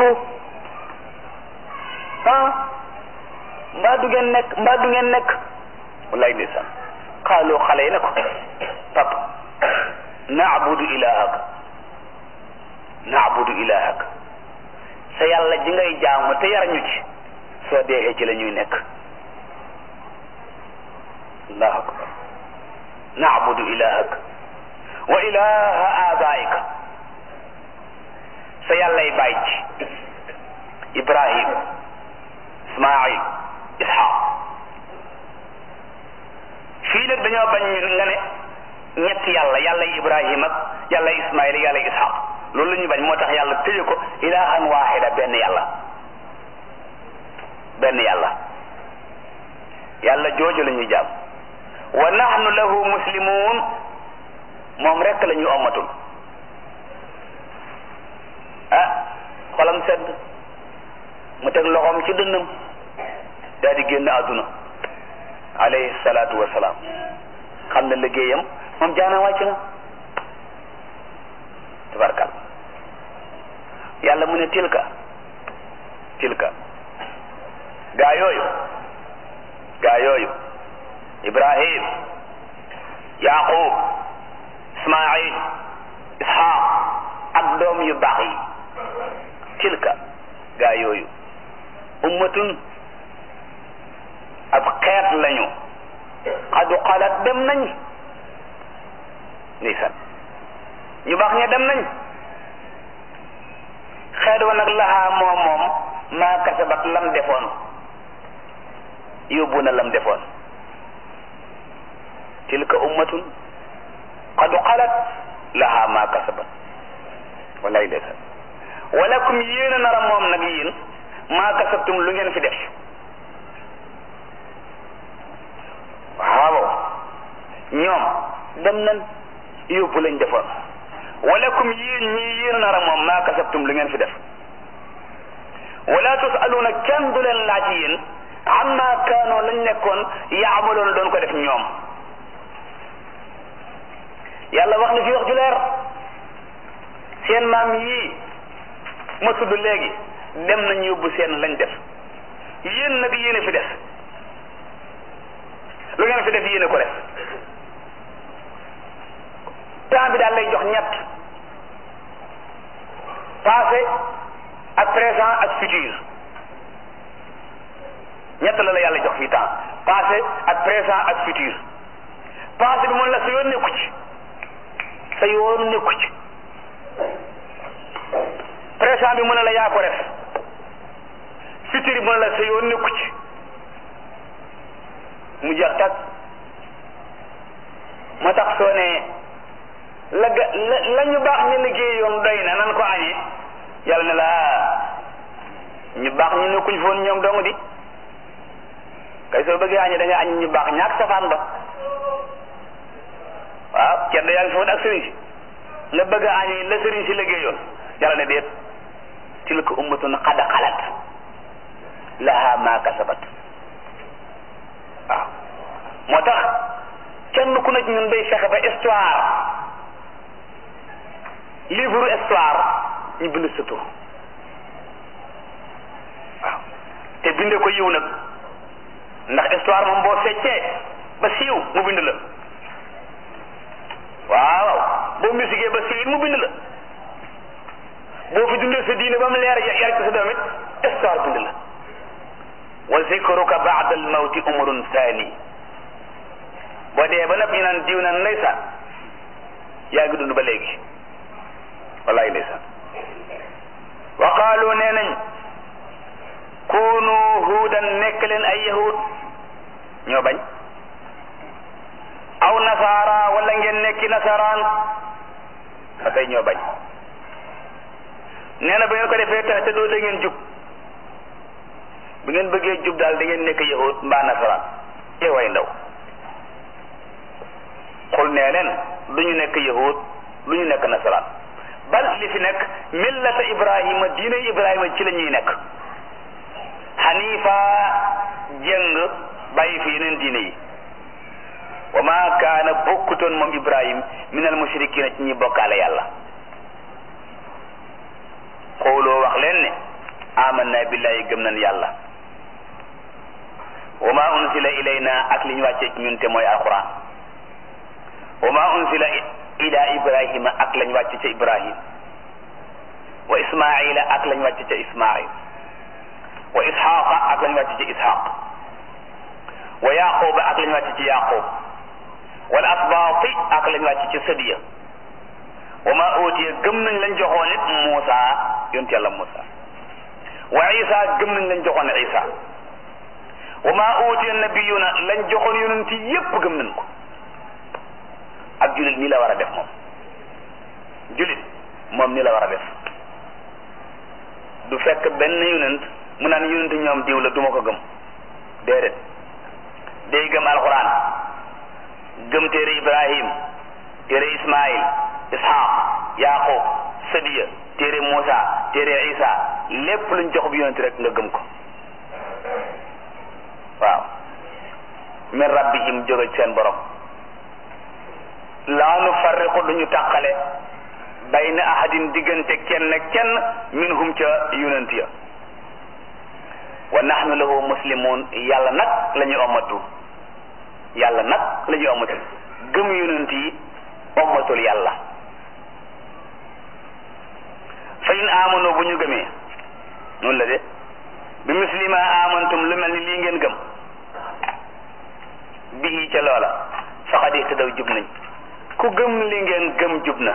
ko ah mbaa du ngeen nekk mbaa du ngeen nekk wallaay ndeysaan xaaloo xale yi ne ko papa naabudu ilahaka naabudu ilahaka sa yàlla ji ngay jaamu te yar ñu ci soo deexee ci la ñuy nekk allahu akbar naabudu ilahaka wa ilaha abaika sa yàllay bàyyi ci ibrahim ismail ishaq fii nag dañoo bañ ñu nga ne ñetti yàlla yàlla ibrahim ak yàlla ismail yàlla ishaq loolu la ñuy bañ moo tax yàlla tëye ko ilahan wahida benn yàlla benn yàlla yàlla jooju la ñuy jaam wa nahnu lahu muslimun moom rekk la ñu ommatul ah xolam sedd mu teg loxoom ci dënnam daal di génn àdduna alayhi salaatu wa salaam xam na liggéeyam moom jaana wàcc na tabarkal yàlla mu ne tilka tilka gaa yooyu gaa yooyu ibrahim yaqub ismail ishaq ak doom yu baax yi tilka gaa yooyu ummatun ab xeet lañu xadu xalat dem nañ ndeysaan ñu baax ña dem nañ xeet wa nag laxaa moom moom maa kasabat lam defoon yóbbu na lam defoon tilka ummatun qad xalat laha ma kasabat wallaay ndeysaan walakum yéen a nar a moom nag yéen maa kasabtum lu ngeen fi def waaw ñoom dem nan yóbbu lañ defoon walakum yéen ñii yéen a nar a moom maa kasabtum lu ngeen fi def wala tusaluuna kenn du leen laaj yéen amma kaanoo lañ nekkoon yaamaloon doon ko def ñoom yàlla wax na fi wax ju leer seen maam yii ma tudd léegi dem nañ yóbbu seen lañ def yéen nag yéen a fi def lu ngeen fi def yéen a ko def temps bi daal lay jox ñett passé ak présent ak futur ñett la la yàlla jox fii temps passé ak présent ak futur passé bi moom la sa yoon nekku ci sa yoon nekku ci présent bi mu ne la yaa ko def futur bi mu ne la sa yoon nekku ci mu jeex tag moo tax soo ne la ga la la ñu baax ñu liggéey yoon doy na nan ko añee yàlla ne la ñu baax ñu nekkuñ foon ñoom dong di kay soo bëggee añee da nga añ ñu baax ñaak safaan ba waaw ceddo yaa ngi foon ak sëriñ si nga bëgg a añee la sëriñ si liggéeyoon yàlla ne déet tilka ummatun qad xalat laha ma kasabat waaw moo tax kenn ku nekk ñun day fexe ba histoire livre histoire ñu bind sa tur waaw te binde ko yiw nag ndax histoire moom boo feccee ba siiw mu bind la waaw boo musique ba siiw mu bind la boo fi dundee sa diine ba mu leer yar ci sa doom it histoire bind la wa zikruka ba'da al mawti umrun thani boo dee ba nag ñu naan diw naan ndeysaan yaa ngi dund ba léegi wallaay ndeysaan wa qaalu nee nañ kunu huudan nekk leen ay yahud ñoo bañ aw nasaara wala ngeen nekki nasaraan ba tey ñoo bañ nee na ba ngeen ko defee tax te doo da ngeen jub bu ngeen bëggee jub daal da ngeen nekk yahud mbaa nasaraan ee way ndaw xul nee leen du ñu nekk yahud du ñu nekk nasaraan bal li fi nekk millata ibrahima diine ibrahima ci la ñuy nekk xanifa jëng bàyyi fi yeneen diine yi wa ma kaana bokkutoon moom ibrahim min al mushrikina ci ñi bokkaale yàlla xooloo wax leen ne amanna billahi gëm nañ yàlla wa ma unsila ilayna ak li ñu wàccee ci ñun te mooy alquran wa ma unsila ila ibrahima ak lañ wàcce ca ibrahim wa ismaila ak lañ wàcce ca ismail wa ishaqa ak lañ wàcce ca ishaq wa yaquba ak lañ wàcce ci yaqub wal asbaati ak lañ wàcce ci sadiya wa ma utiya gëm nañ lañ joxoon it Muusa yonent yàlla Muusa wa Isa gëm nañ lañ joxoon Isa wa ma utiya nabiyuna lañ joxoon yonent yépp gëm nañ ko ak julit nii la war a def moom julit moom nii la war a def du fekk benn yonent mu naan yonent ñoom diw la duma ko gëm déedéet day gëm alxuraan gëm téere Ibrahim téere Ismail Ishaq Yaqub Sadiya téere Muusa téere Isa lépp luñ jox bi yonent rek nga gëm ko waaw min rabbihim jóge ci seen borom laa nu farriqu duñu tàqale bayna ahadin diggante kenn kenn minhum ca yonent ya wa nahnu lahu muslimun yàlla nag la ñuy ommatu yàlla nag la ñuy ommatu gëm yonent yi ommatul yàlla fa in amano bu ñu gëmee noonu la de bi muslima amantum lu mel ni lii ngeen gëm bihi ca loola faqad ihtadaw jub nañ ku gëm li ngeen gëm jub na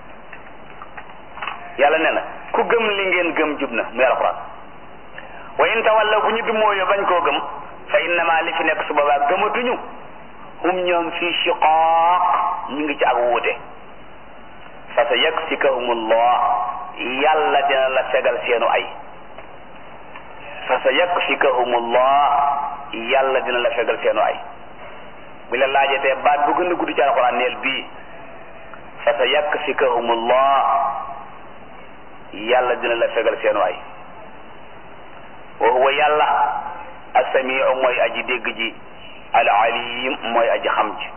yàlla nee na ku gëm li ngeen gëm jub na muy alquran wa in tawallaw bu ñu dumóoyo bañ koo gëm fa innama li fi nekk su boobaa gëmatuñu hum ñoom fii shiqaaq ñu ngi ci ak wuute fa sa yakfikahumullah yàlla dina la fegal seenu ay fa sa yakfikahumullah yàlla dina la fegal seenu ay bi la laajatee baat bu gën a gudd ci alquran neel bii fa sa yakfikahumullah yàlla dina la fegal seenu ay wa huwa yàlla asamiu mooy aji dégg ji al alim mooy aji xam ji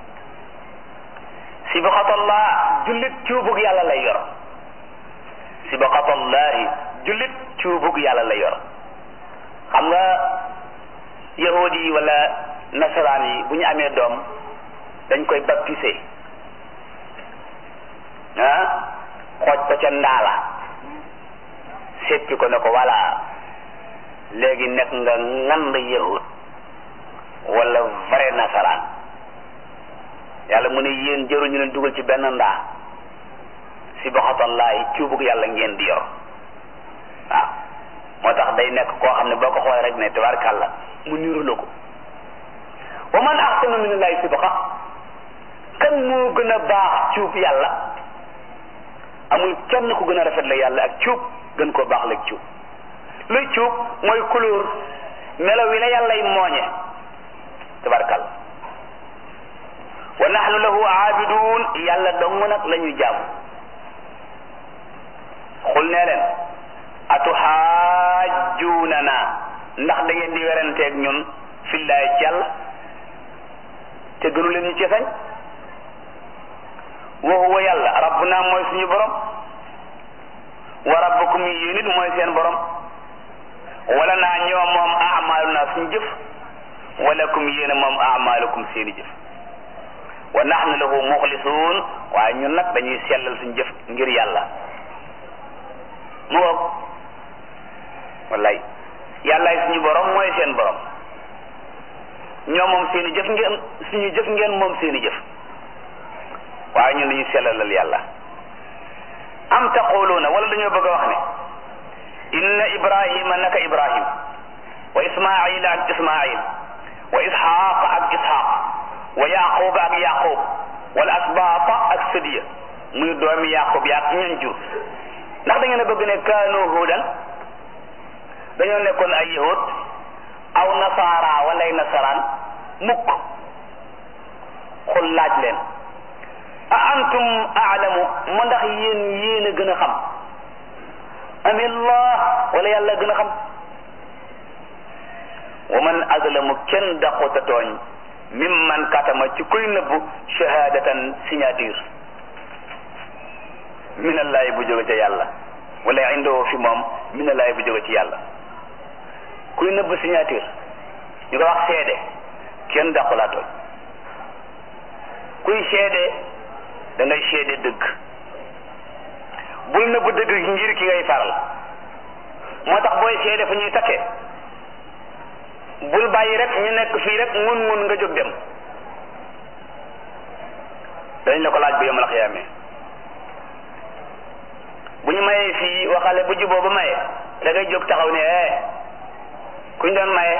sibaqatallah jullit cuubug yàlla lay yor sibaqatallahi jullit cuubug yàlla lay yor xam nga yahudi yi wala nasaraan yi bu ñu amee doom dañ koy baptisé ah xooj ko ca ndaala seppi ko ne ko voilà léegi nekk nga ngand yahud wala vrai nasaraan yàlla mu ne yéen jëruñu leen dugal ci benn ndaa si boxatallahi cuubug yàlla ngeen di yor waaw moo tax day nekk koo xam ne boo ko xoolee rek ne tabarkàlla mu niru la ko wa man axsanu minallahi sibqa kan moo gën a baax cuub yàlla amul kenn ku gën a rafet la yàlla ak cuub gën koo baax la ak cuub luy cuub mooy couleur melo wi la yàllay mooñe tabarkàlla wa nahnu lahu aabidun yàlla dong nag la ñuy jaamu xul nee leen atuxaajjuunana ndax da ngeen di weranteeg ñun fillaay ci yàlla te gënu leen ñu ci sañ wa huwa yàlla rabbuna mooy suñu borom wa rabbukum yéen it mooy seen borom wala naa ñoo moom amaaluna suñu jëf walakum yéen moom amaalukum seeni jëf wa nahnu lahu muxlisuun waaye ñun nag dañuy sellal suñu jëf ngir yàlla mu ngoog wallaay yàllaay suñu borom mooy seen borom ñoo moom seeni jëf ngeen suñu jëf ngeen moom seeni jëf waaye ñun dañuy sellalal yàlla am taquluuna wala dañoo bëgg a wax ne inna ibrahima naka ibrahim wa ismaila ak ismail wa isxaaq ak isxaaq wa yaquba ak yaqub wala asbaata ak sëdiya muy doomi yaqub yaak ñan jur ndax da ngeen a bëgg ne kaanu huudan dañoo nekkoon ay yahud aw nasaara wala ay nasaraan mukk xul laaj leen a antum aalamu ma ndax yéen yéen a gën a xam amillah wala yàlla gën a xam wa man azlamu kenn daqota tooñ mimman katama ci kuy nëbbu shahadatan signature minallahi bu jóge ca yàlla wala indoo fi moom mina laay bu jóge ci yàlla kuy nëbb signature ñu ko wax seede kenn dàqulaa tooñ kuy seede da ngay seede dëgg bul nëbb dëgg gi ngir ki ngay faral moo tax booy seede fu ñuy takkee bul bàyyi rek ñu nekk fii rek ngun ngun nga jóg dem dañ la ko laaj bu yomal xiyaamee bu ñu mayee fii waxale bu juboo ba maye da ngay jóg taxaw ne eh kuñ doon maye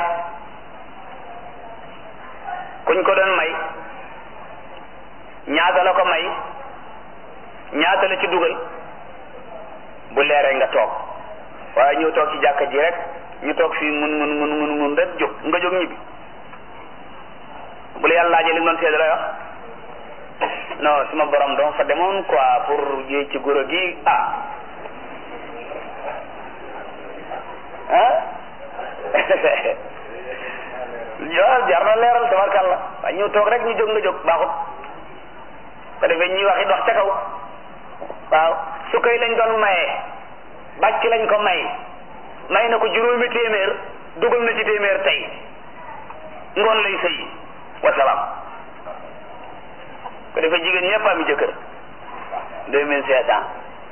kuñ ko doon may ñaata la ko may ñaata la ci dugal bu leeree nga toog waaye ñëw toog ci jàkka ji rek ñu toog fii mun mun mun mun mun rek jóg nga jóg ñibbi bu la yàlla laajee li nga doon seede lay wax non suma borom dama fa demoon quoi pour yéey ci guro gi ah ah yow jar na leeral tabarkàlla waaye ñëw toog rek ñu jóg nga jóg baaxut ko defee ñuy wax it wax ca kaw waaw su koy lañ doon maye bàcc lañ ko may may na ko juróomi téeméer dugal na ci téeméer tey ngoon lay sëyi wasalaam ko defee jigéen ñëpp am jëkkër deux mille cinq cent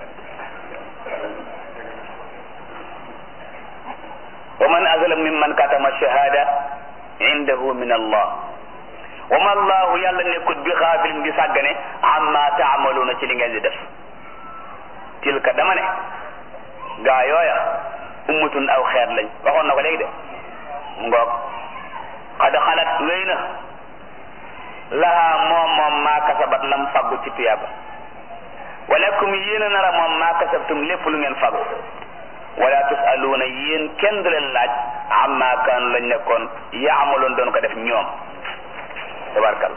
wa man azlam mimman katama shahada indahu min allah wa ma allahu yàlla nekkut bi xaafilin di sàggane amma taamaluuna ci li ngeen di def tilka dama ne gaa yooya ummatun aw xeet lañ waxoon na ko léegi de ngoog xad xalat wéy na laha moom moom maa kasabat lam faggu ci tuyaaba walakum yéen a nara moom maa kasabtum lépp lu ngeen faggu wala tusaluuna yéen kenn du leen laaj amma kaanu lañ nekkoon yaamaloon doon ko def ñoom tabarkal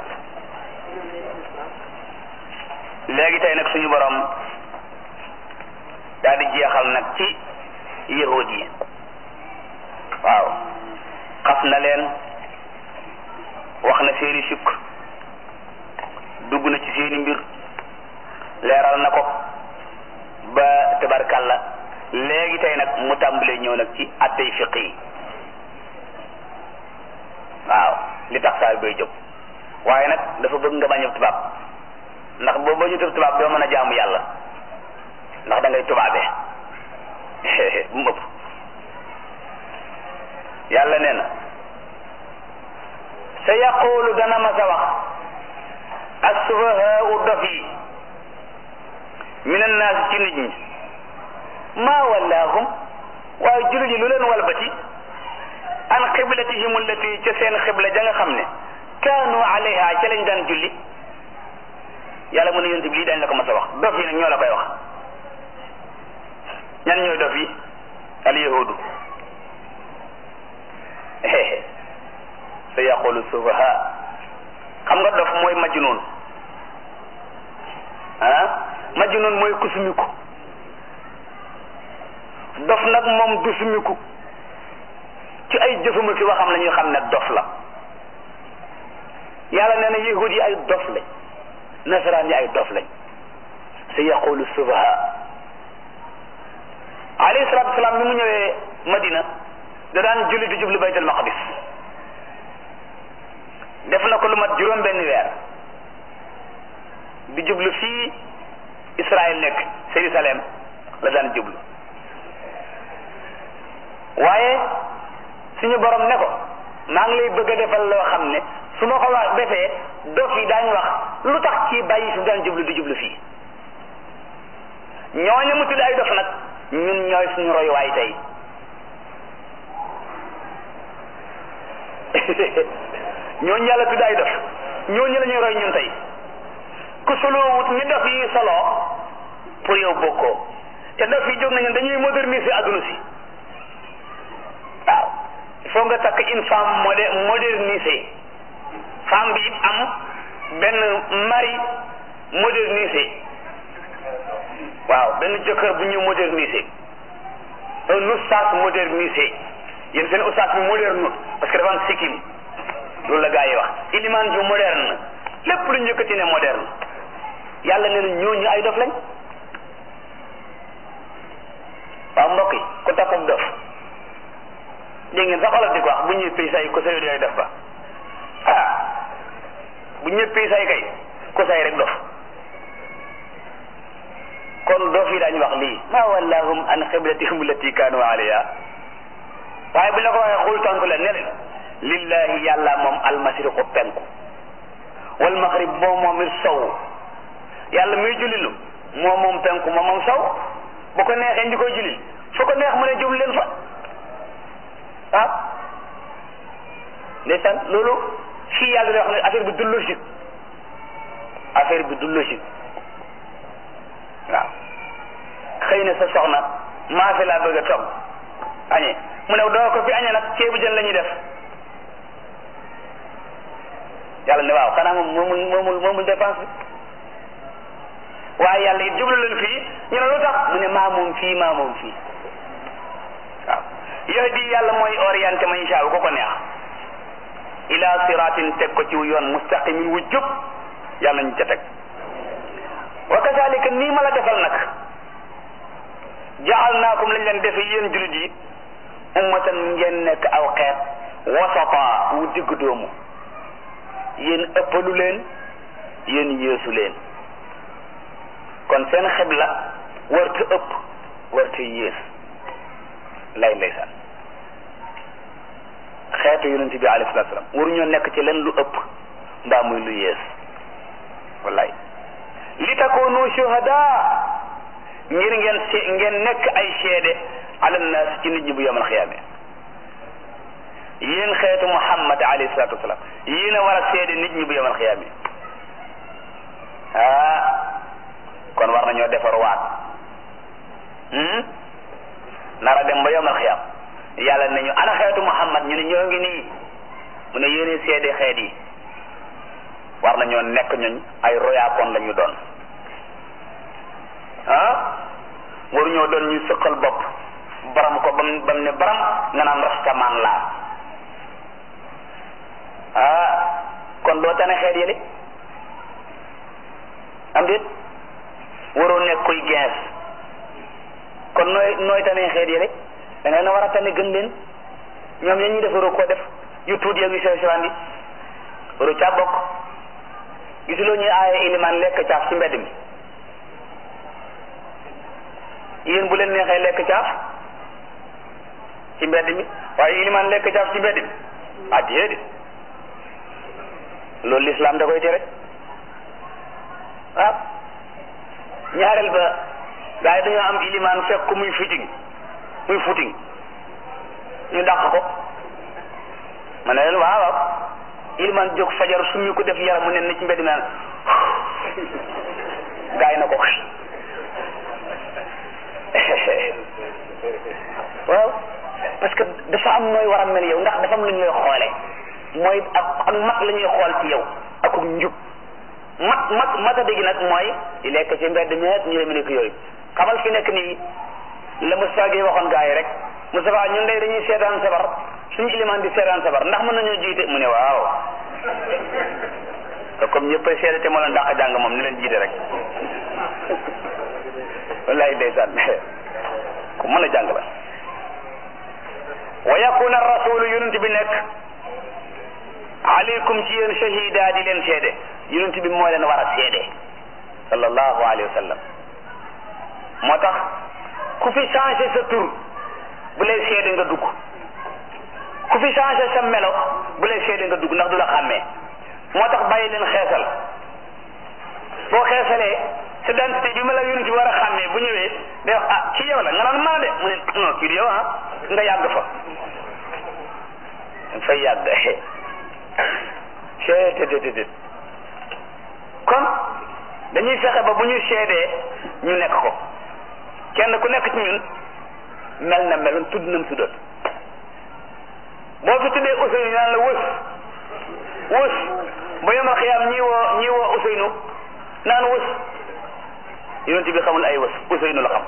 léegi tey nag suñu borom daal di jeexal nag ci yahud yi waaw xas na leen wax na seeni sukk dugg na ci seeni mbir leeral na ko ba tabarkalla léegi tey nag mu tàmbalee ñëw nag ci attey fiq yi waaw li tax saa bay jóg waaye nag dafa bëgg nga bañ a tubaab ndax boo bañu tëb tubaab doo mën a jaamu yàlla ndax da ngay tubaabee bu mu ëpp yàlla nee na sa yaqulu dana ma sa wax assufahaau dof yi min annaas ci nit ñi maa wallaahum waaye jullit ñi lu leen walbati an xiblatihim allati ca seen xibla ja nga xam ne kaanu alayha ca lañ daan julli yàlla mu ne yonent bi lii dañ la ko mas a wax dof yi nag ñoo la koy wax ñan ñooy dof yi al yahudu sa yaqulu sufaha xam nga dof mooy majnun ah majnun mooy ku sumiku dof nag moom du sumiku ci ay jëfama ki waxam la ñuy xam ne dof la yàlla nee na yahud yi ay dof lañ nasaraan yi ay dof lañ sa yaqulu sufaha alayhi salatu wasalaam bi mu ñëwee madina da daan julli di jublu baytul maqdis def na ko lu mat juróom benn weer di jublu fii Israël nekk Jérusalem la daan jublu waaye suñu borom ne ko maa ngi lay bëgg a defal loo xam ne su ma ko wax defee dof yi daañu wax lu tax ci bàyyi fi daan jublu di jublu fii ñooñu mu tudd ay dof nag ñun ñooy suñu royuwaay tey ñooñu yàlla tudd ay dof ñooñu la ñuy roy ñun tey ku soloo wut ñi dof yi soloo pour yow bokkoo te dof yi jóg nañu dañuy moderniser adduna si waaw il faut nga takk une femme modé modernisée femme bi am benn mari modernisé waaw benn jëkkër bu ñu modernisé un oustaz modernisé yéen seen oustaz bi moderne parce que dafa am sikkim loolu la gaa yi wax iliman ju moderne lépp lu njëkkati ne moderne yàlla nee na ñooñu ay dof lañ waaw mbokk yi ku toppam dof dégg ngeen sax olof di ko wax bu ñëppee say ko say yooyu def ba ah bu ñëppee say kay ko say rek dof kon dof yi daañu wax lii ma wallahum an xiblatihum allati kaanu alayha waaye bu la ko waxee xul tontu la ne leen lillahi yàlla moom almasriqu penku wal maghrib moom moom it sow yàlla muy jullilu moom moom penku moom moom sow bu ko neexee ndi koy jullil fu ko neex mu ne jublu leen fa ah ndeysaan loolu fii yàlla day wax ne affaire bi du logique affaire bi du logique waaw xëy na sa soxna maa fi laa bëgg a togg añee mu ne doo ko fi añee nag ceebu jën la ñuy def yàlla ne waaw xanaa moom moomul moomul moomul dépense bi waaye yàlla it jublu leen fii ñu ne lu tax mu ne maa moom fii maa moom fii waaw yahdi yàlla mooy orienté man shaa ko ko neex ila siratin teg ko ci yoon mustaqimin wu jub yàlla ñu ca teg wa kazalika nii ma la defal nag jaalnaakum lañ leen defe yéen jullit yi ummatan ngeen nekk aw xeet wasata wu digg doomu yéen ëppalu leen yéen yéesu leen kon seen xibla warta ëpp warta yées lay ndeysaan xeetu yonent bi alayhi salaatu salaam waruñoo nekk ci leen lu ëpp mbaa muy lu yées wallaay li takoonu shuhada ngir ngeen se ngeen nekk ay seede ala naas ci nit ñi bu yomal xiyaame yéen xeetu muhammad alayhi salaatu wasalaam yéen a war a seede nit ñi bu yomal xiyaame ah kon war nañoo defar waat nara dem ba yomal xiyaam yàlla ne ñu ana xeetu muhammad ñu ne ñoo ngi nii mu ne yéene seede xeet yi war nañoo nekk ñooñ ay royaakoon la ñu doon ah waruñoo doon ñu sëqal bopp baram ko bam bam ne baram nga naan rastamaan laa ah kon doo tane xeet yële am déet waroo nekk kuy gens kon nooy nooy tane xeet yële da nga na war a tane gën leen ñoom ya ñuy def waroo koo def yu tuut yeeg yu sew sewaan yi waroo caa bokk gisuloo ñuy aaye ilimaan lekk caaf ci mbedd mi yéen bu leen neexee lekk caaf ci mbedd mi waaye ilimaan lekk caaf ci mbedd mi ah déedéet loolu lislaam da koy tere ah ñaareel ba gaa yi dañoo am ilimaan fekk ko muy footing muy footing ñu dàq ko ma ne leen waaw waaw ilimaan jóg fajar summi ko def yaram mu nen na ci mbedd mi naan gaa yi na ko waaw parce que dafa am nooy war a mel yow ndax dafa am lu ñuy xoole mooy ak ak mat la ñuy xool ci yow ak njub mat mat mata dégg nag mooy di lekk ci mbedd mi ñu demee nekk yooyu xamal fi nekk nii la Moustapha Gueye waxoon gaa yi rek Moustapha ñun day dañuy seetaan sabar suñu ilimaan di seetaan sabar ndax mën nañoo jiite mu ne waaw te comme ñëppay seede te moo leen dàq jàng moom ni leen jiite rek wallahi ndeysaan ku mën a jàng la wa yakuna rasulu yonent bi nekk aleykum ci yéen shahida di leen seede yonent bi moo leen war a seede sallallahu alayhi wa sallam moo tax ku fi changé sa tur bu lay seede nga dugg ku fi changé sa melo bu lay seede nga dugg ndax du la xàmmee moo tax bàyyi leen xeesal boo xeesalee sa identité bi ma la yonent bi war a xàmmee bu ñëwee day wax ah ci yow la nga naan maa de mu ne non kii di yow ah nga yàgg fa fay yàgg seetetetet kon dañuy fexe ba bu ñu seedee ñu nekk ko kenn ku nekk ci ñun mel na meloon tudd nam tuddoon boo fi tuddee Ousseynou naan la wës wës ba yomal xiyaam ñii woo ñii woo Ousseynou naan wës yonent bi xamul ay wës Ousseynou la xam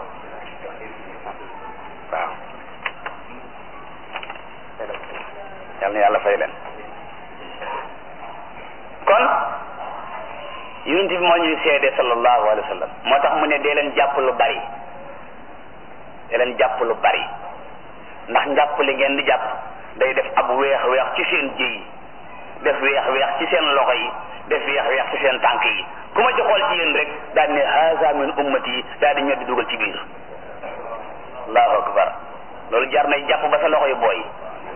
waaw yal na yàlla fay leen kon yonent bi moo ñuy seede sallallahu alayhi wa sallam moo tax mu ne dee leen jàpp lu bari dee leen jàpp lu bari ndax njàpp li ngeen di jàpp day def ab weex weex ci seen jëy def weex weex ci seen loxo yi def weex weex ci seen tànk yi ku ma ci xool ci yéen rek daal ne haza min ummati yi daal di ñoddi dugal ci biir allahu akbar loolu jar nay jàpp ba sa loxo yi booy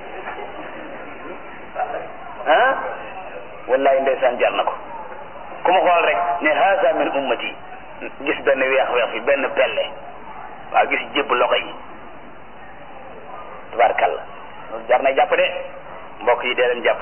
ah wallahi ndeysaan jar na ko ku ma xool rek ne haza min ummati gis benn weex weex fi benn pelle waaw gis jébb loxo yi tubaarkàlla loolu jar na jàpp de mbokk yi dee leen jàpp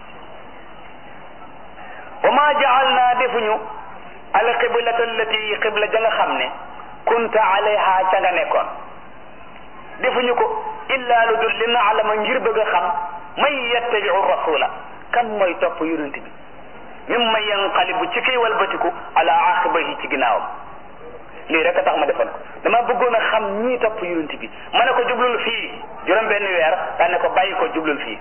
wa ma jaal naa defuñu al qiblata allati qibla ja nga xam ne kunta alayha ca nga nekkoon defuñu ko illa lu dul li naalama ngir bëgg a xam man yattabiu rasula kan mooy topp yonent bi mimma yanqalibu ci kay walbatiku ala aqibahi ci ginnaawam lii rek a tax ma defoon ko dama bëggoon a xam ñii topp yonent bi ma ne ko jublul fii juróom benn weer daa ne ko bàyyi ko jublul fii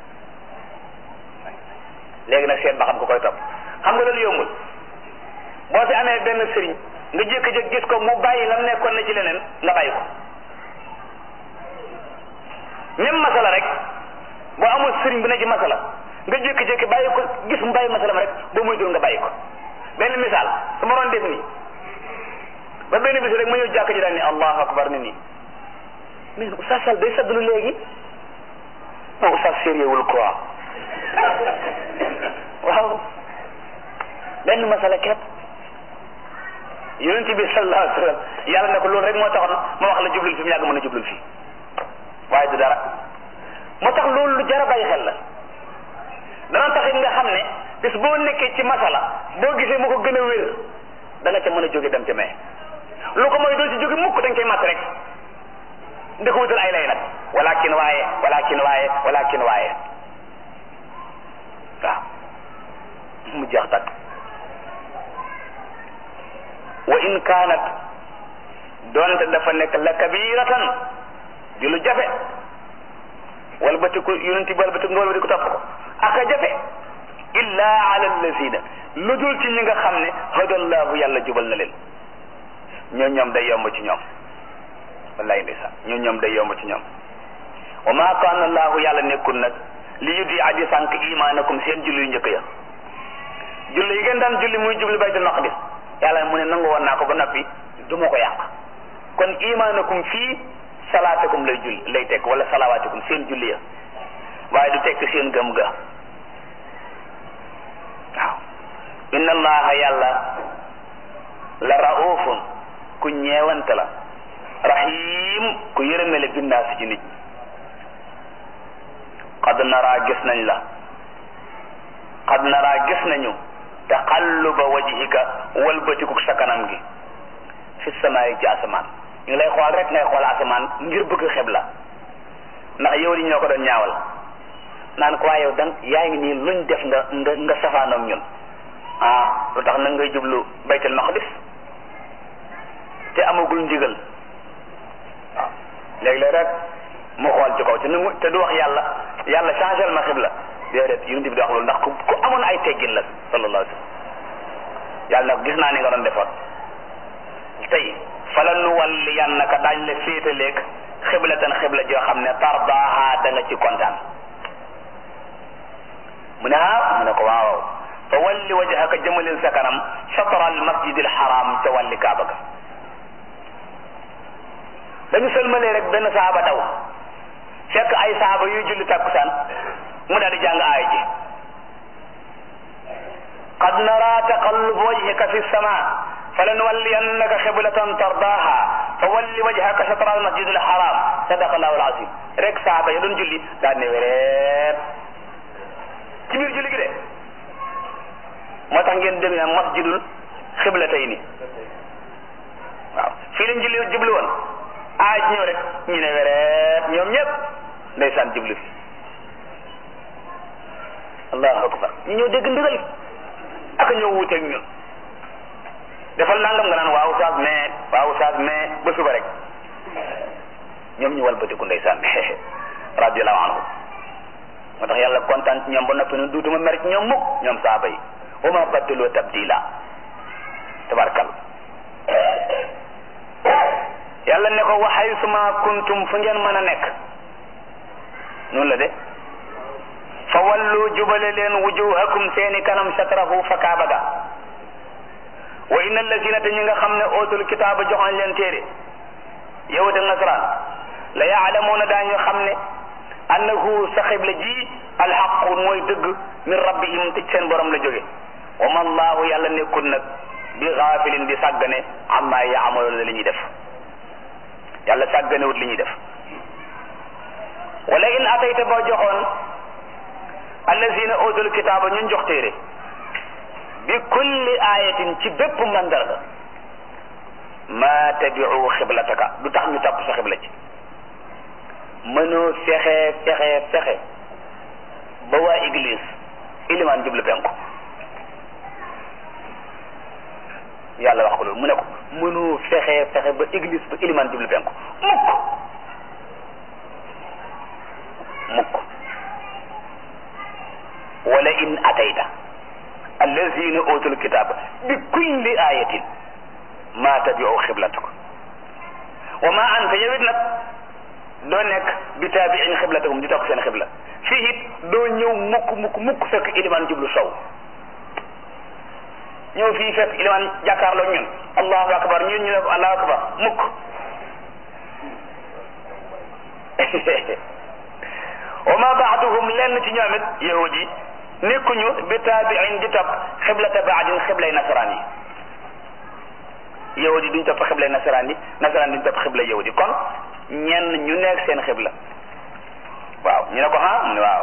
léegi nag seet ba xam ko koy topp xam nga loolu yombul boo fi amee benn sëriñ nga jékki-jékki gis ko mu bàyyi lam nekkoon na ci leneen nga bàyyi ko même masala rek boo amul sëriñ bu ne ci masala nga jékki-jékki bàyyi ko gis mu bàyyi masalam rek boo muy dul nga bàyyi ko benn misaal su ma doon def nii ba benn bis rek ma ñëw jàkk ji daal ni allahu akbar ni nii mais oustaz Sall day saddlu léegi non oustaz sérieux wul quoi waaw benn masala képp yonent bi sallallahu alayhi wa sallam yàlla ne ko loolu rek moo taxoon ma wax la jublul fi mu yàgg mën a jublul fii waaye du dara moo tax loolu lu jar a bàyyi xel la dana taxit nga xam ne bis boo nekkee ci masala boo gisee mu ko gën a wér da nga ca mën a jóge dem ca mee lu ko mooy doo ci jóge mukk dañ koy mat rek ndi ko wutal ay lay nag walakin waaye walakin waaye walakin waaye waaw mu jeex takk wa in kaanat doonte dafa nekk la kabiratan di lu jafe wala bati ko yonenti wala bati nga wala bati ko topp ko aka jafe illa ala allazina lu dul ci ñi nga xam ne hadallahu yàlla jubal na leen ñoo ñoom day yomb ci ñoom wallahi ndeysaan ñoo ñoom day yomb ci ñoom wa ma kaana allahu yàlla nekkul nag li yudi adi sànq imaanakum seen julli yu njëkk ya julli yi ngeen daan julli muy jubli baytul maqdis yàlla mu ne nangu woon naa ko ba noppi du ma ko yàq kon imaanakum fii salaatakum lay julli lay tekk wala salawaatikum seen julli ya waaye du tekk seen gëm ga waaw inna allaha yàlla la raufun ku ñeewante la rahim ku yërëmele binnaasi ci nit qad nara gis nañ la qad nara gis nañu taqalluba wajhika walbatikuk sa kanam gi fi samaay ci asamaan ñu ngi lay xool rek ngay xool asamaan ngir bëgg xeb la ndax yow li ñoo ko doon ñaawal naan ko waaye yow dan yaa ngi nii luñ def nga nga nga safaanoog ñun ah lu tax nag ngay jublu baytul maqdis te amagul ndigal waaw léeg-léeg rek mu xool ci kaw te nu te du wax yàlla yàlla changé ma xibla déedéet yonent bi di wax loolu ndax ku ku amoon ay teggin la sallallahu alayhi wa sallam yàlla nag gis naa ni nga doon defoon tey fala nu walli yannaka daañ la féetaleeg xiblatan xibla joo xam ne tardaaha da nga ci kontaan mu ne ah mu ne ko waaw fa walli wajhaka jëmalil sa kanam chatra al masjidil haram ca wàlli kaaba ga dañu sëlmalee rek benn saaba daw fekk ay saaba yuy julli takkusaan mu daal di jàng aay ji qad nara taqallub wajhika fi sama falanuwalliyannaka xiblatan tardaha fa walli wajhaka shatra al masjid al haram sadaqa allahu al azim rek saaba ya doon julli daal ne wéreet ci biir julli gi de moo tax ngeen dégg naan masjidul xiblatayni waaw fii lañ julli jublu woon aaj ñëw rek ñu ne wéreet ñoom ñëpp ndeysaan jublu fi allahu akbar ñu ñëw dégg ndigal ak ñëw wuuteeg ñun defal nangam nga naan waaw saas mais waaw saas mais ba suba rek ñoom ñu walbatiku ndeysaan radiallahu anhu moo tax yàlla kontaan ci ñoom ba noppi ne duutuma mer ci ñoom mukk ñoom saaba yi wa ma baddaloo tabdila tabarkal yàlla ne ko waxay suma kuntum fu ngeen mën a nekk noonu la de fa wallu jubale leen wujuhakum seeni kanam satrahu fa kaaba ga wa inna allazina te ñi nga xam ne ootul kitaaba jox nañ leen téere yahud ak nasaraan la yaalamuuna daañu xam ne annahu sa xibla ji alxaqu mooy dëgg min rabbihim te seen borom la jóge wa ma allahu yàlla nekkul nag bi gaafilin di sàggane amma yaamaloona li ñuy def yàlla sàgganewut li ñuy def wala in atayta boo joxoon allazina utul kitaaba ñun jox téere bi kulli ayatin ci bépp mandarga ma tabiu xiblataka du tax ñu topp sa xibla ci mënoo fexe fexe fexe ba waa église ilimaan jublu penku yàlla wax ko loolu mu ne ko mënoo fexe fexe ba église ba ilimaan jublu penku mukk mukk wala in atayta allazina utul kitaba bi kulli ayatin ma tabiu xiblatak wa ma anta yow it nag doo nekk bi taabiin xiblatakum di topp seen xibla fii it doo ñëw mukk mukk mukk fekk ilimaan jublu sow ñëw fii fekk ilimaan jàkkaarloo ñun allahu akbar ñun ñu ne ko allahu akbar mukk wa ma baaduhum lenn ci ñoom it yahud yi nekkuñu bi taabiin di topp xiblata baadin xiblay nasaraan yi yahud yi duñ topp xiblay nasaraan yi nasaraan duñ topp xibla yahud yi kon ñenn ñu nekk seen xibla waaw ñu ne ko ha mu ne waaw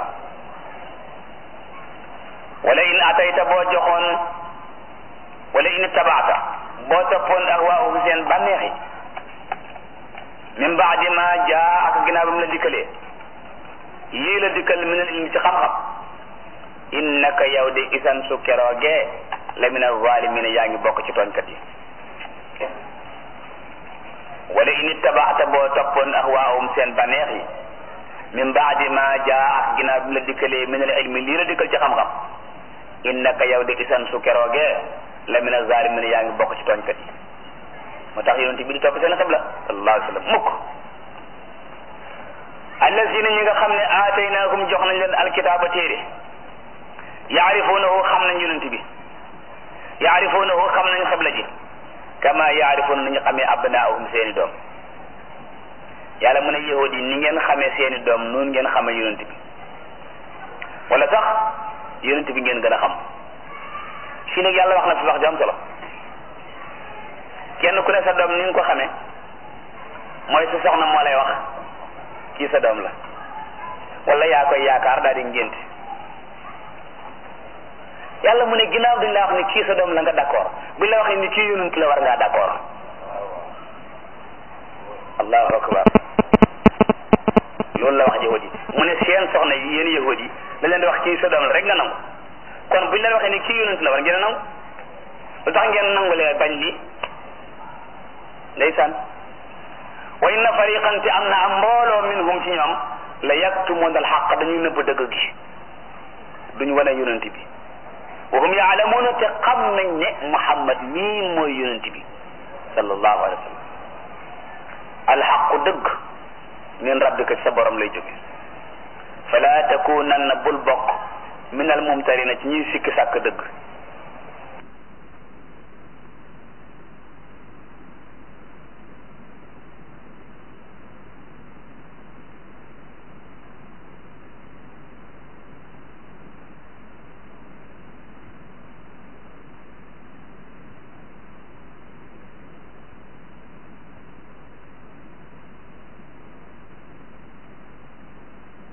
wala in atayta boo joxoon wala in tabaata boo toppoon ak waa ufu seen bànneex yi min baadi ma jaa ak ginnaaw ba mu la dikkalee yii la dikkal min al ilmi ci xam-xam innaka yow de isan su keroogee la min alzalimina yaa ngi bokk ci tooñkat yi wala in ittabaata boo toppoon ak waawum seen baneex yi min baadi ma jaa ak ginnaaw bi mu la dikkalee min al ilmi lii la dikkal ci xam-xam innaka yow de isan su keroogee la min alzalimina yaa ngi bokk ci tooñkat yi moo tax yonent bi di topp seen xibla sallallahu alayhi wa sallam mukk allazina ñi nga xam ne aataynaahum jox nañ leen alkitaaba téere yaarifuunahu xam nañ yonent bi yaarifuunahu xam nañ xibla ji kama yaarifuuna nañu xamee abnaahum seeni doom yàlla mu ne yahud yi ni ngeen xamee seeni doom noonu ngeen xamee yonent bi wala sax yonent bi ngeen gën a xam fii nag yàlla wax na fi wax ju am solo kenn ku ne sa doom ni nga ko xamee mooy sa soxna moo lay wax kii sa doom la wala yaa koy yaakaar daal di ngénte yàlla mu ne ginnaaw duñ la wax ni kii sa doom la nga d'accord buñ la waxee ni kii yonent la war ngaa d'accord allahu akbar loolu la wax yahud yi mu ne seen soxna yi yéen yahud yi da leen di wax kii sa doom la rek nga nangu kon buñ leen waxee ni kii yonent la war ngeen a nangu lu tax ngeen nangulee bañ li ndeysaan wa inna fariqan te am na am mbooloo minhum ci ñoom la yaktumuna alxaq dañuy nëbb dëgg gi duñ wane yonent bi wa hum yaalamuuna te xam nañ ne Muhammad mii mooy yonent bi sallallahu alayhi wa sallam alxaqu dëgg min rabbika ci sa borom lay jóge fala takunanna bul bokk min al mumtarina ci ñuy sikki sàkk dëgg